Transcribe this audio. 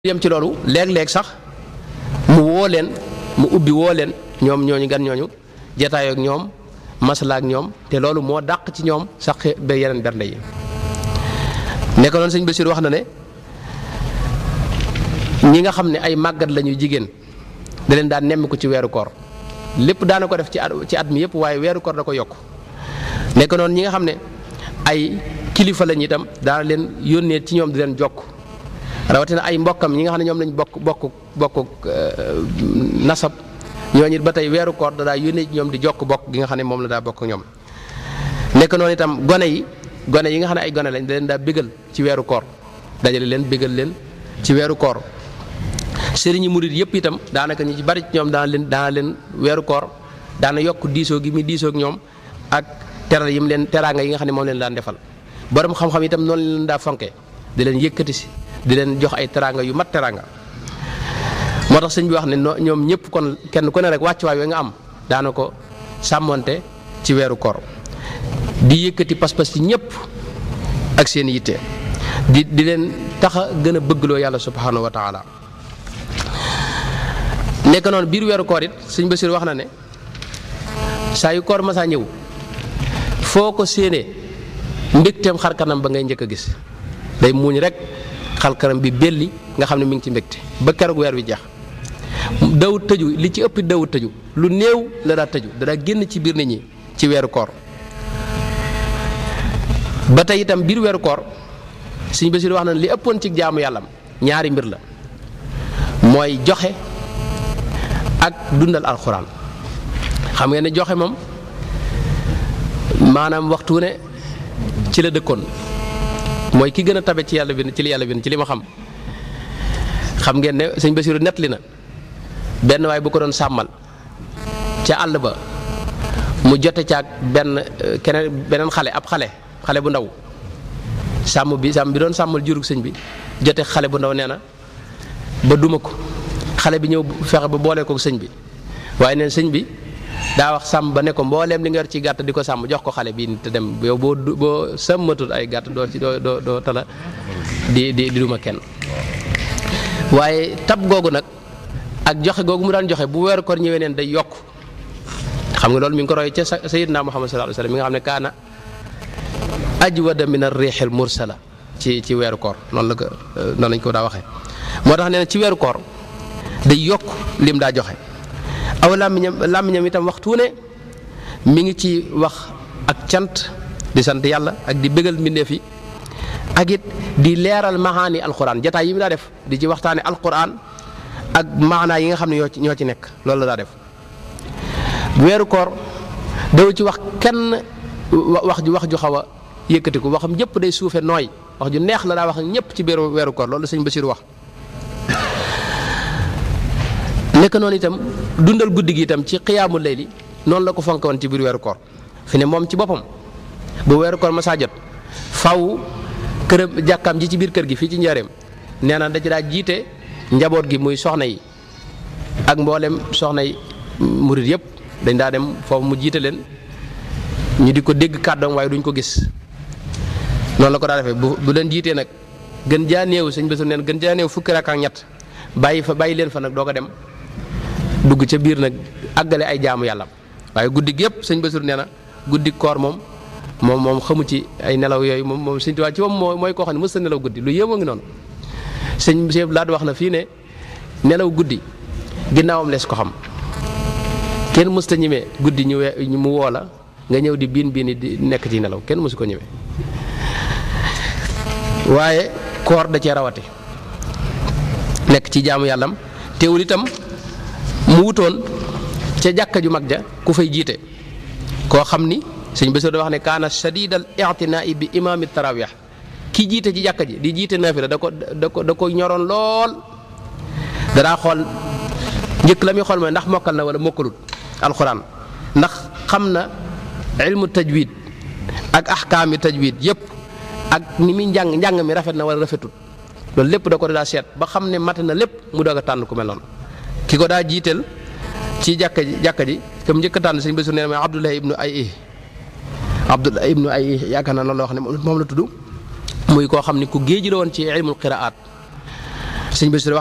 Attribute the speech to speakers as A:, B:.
A: yem ci loolu léeg-léeg sax mu woo leen mu ubbi woo leen ñoom ñooñu gan ñooñu jataayoo ak ñoom masala ak ñoom te loolu moo dàq ci ñoom sax ba yeneen bernde yi nekk noonu sëñ Basiir wax na ne ñi nga xam ne ay màggat lañuy jigéen da leen daan nemmi ko ci weeru koor lépp daana ko def ci at ci at mi yëpp waaye weeru koor da ko yokk nekk noonu ñi nga xam ne ay kilifa lañu itam daana leen yónnee ci ñoom di leen jokk rawatina ay mbokkam ñi nga xam ne ñoom lañ bokk bokk bokk nasab ñooñu it ba tey weeru koor da daa yónnee ci ñoom di jokk bokk gi nga xam ne moom la daa bokk ñoom nekk noonu itam gone yi gone yi nga xam ne ay gone lañ da leen daa bégal ci weeru koor dajale leen bégal leen ci weeru koor sëriñi murit yëpp itam daanaka ñi ci bari ci ñoom daana leen daana leen weeru koor daana yokk diisoo gi muy diisoo ak ñoom ak teral yi mu leen teraanga yi nga xam ne moom leen daan defal borom xam-xam itam noonu leen daa fonke di leen yëkkati si di leen jox ay teraanga yu mat teraanga moo tax sëñ bi wax ne ñoom ñëpp kon kenn ku ne rek wàccuwaay we nga am daana ko sàmmonte ci weeru koor di yëkkati pas-pas ci ñëpp ak seen yitte di di leen tax a gën a bëggloo yàlla subhanahu wa taala nekk noonu biir weeru koor it sëñ Basiir wax na ne saa yu koor masaa ñëw foo ko séenee mbégteem xar kanam ba ngay njëkk a gis day muuñ rek xar kanam bi belli nga xam ne mi ngi ci mbégte ba keroog weer wi jeex dawut tëju li ci ëpp dawut tëju lu néew la daa tëju da daa génn ci biir nit ñi ci weeru koor ba tey itam biir weeru koor sëñ Basiir wax na li ëppoon ci jaamu yàllam ñaari mbir la mooy joxe ak dundal alxuraan xam ngeen ne joxe moom maanaam waxtu ne ci la dëkkoon mooy ki gën a tabe ci yàlla bi ci li yàlla bi ci li ma xam xam ngeen ne sëñ Basiru nettali na benn waay bu ko doon sàmmal ca àll ba mu jote caag benn keneen beneen xale ab xale xale bu ndaw sàmm bi sàmm bi doon sàmmal jurug sëñ bi jote xale bu ndaw nee na ba duma ko xale bi ñëw fexe ba boole ko sëñ bi waaye neen sëñ bi daa wax sàmm ba ne ko mbooleem li nga yor ci gàtt di ko sàmm jox ko xale bii te dem yow boo boo sàmmatul ay gàtt doo ci doo doo doo tala di di di duma kenn waaye tab googu nag ak joxe googu mu daan joxe bu weeru koor ñëwee neen day yokk xam nga loolu mi ngi ko roy ca sayyidina Muhammad sallallahu alayhi wasallam mi nga xam ne kaana ajwada min ar-rihil mursala ci ci weeru koor noonu la ko noonu lañ ko daa waxee moo tax nee na ci weeru koor day yokk lim daa joxe aw làmmiñam làmmiñam itam waxtu ne mi ngi ci wax ak cant di sant yàlla ak di bégal mbindeef yi ak it di leeral maxaani alquran jataay yi mu daa def di ci waxtaane alquran ak maanaa yi nga xam ne ñoo ci ñoo ci nekk loolu la daa def weeru koor daw ci wax kenn wax ju wax ju xaw a yëkkatiku waxam jëpp day suufe nooy wax ju neex la daa wax ñëpp ci biir weeru koor loolu sëñ Basiir wax nekk noonu itam dundal guddi gi itam ci xiyaamu layli noonu la ko fonk woon ci biir weeru koor fi ne moom ci boppam bu weeru koor ma saa jot faw këram jàkkaam ji ci biir kër gi fii ci njaareem nee na da ci daa jiite njaboot gi muy soxna yi ak mboolem soxna yi murit yëpp dañ daa dem foofu mu jiite leen ñu di ko dégg kàddoom waaye duñ ko gis noonu la ko daa defee bu bu leen jiitee nag gën jaa néew sëñ Basiir neen gën jaa néew fukki rakk ak ñett bàyyi fa bàyyi leen fa nag doo ko dem dugg ca biir nag àggale ay jaamu yàlla waaye guddi gi yëpp sëñ Basiir nee na guddi koor moom moom moom xamu ci ay nelaw yooyu moom moom sëñ Tuubaa ci moom moo mooy koo xam ne mës a nelaw guddi lu yéemoo ngi noonu sëñ Cheikh Laat wax na fii ne nelaw guddi ginnaawam lees ko xam kenn mës ta ñemee guddi ñu we mu woo la nga ñëw di biin biin di nekk ci nelaw kenn mësu ko ñemee waaye koor da cee rawati nekk ci jaamu yàllam teewul itam mu wutoon ca jàkka ju mag ja ku fay jiite koo xam ni sëñ Basiir da wax ne kaana shadidal i'tinaa'i bi imaami tarawih ki jiite ci jàkka ji di jiite naafila da ko da ko da ko ñoroon lool danaa xool njëkk la muy xool mooy ndax mokkal na wala mokkalut alxuraan ndax xam na ilmu tajwid ak ahkaami tajwid yëpp ak ni muy njàng njàng mi rafet na wala rafetut loolu lépp da ko daa seet ba xam ne mat na lépp mu doog a tànn ku mel noonu ki ko daa jiiteel ci jàkka ji jàkka ji comme njëkk a tànn sëñ Basiir nee na mooy Abdullahi ibnu ay Abdullahi ibnu ay yaakaar naa loolu la wax ne moom la tudd muy koo xam ne ku géeji la woon ci ilmul qiraat sëñ Bassirou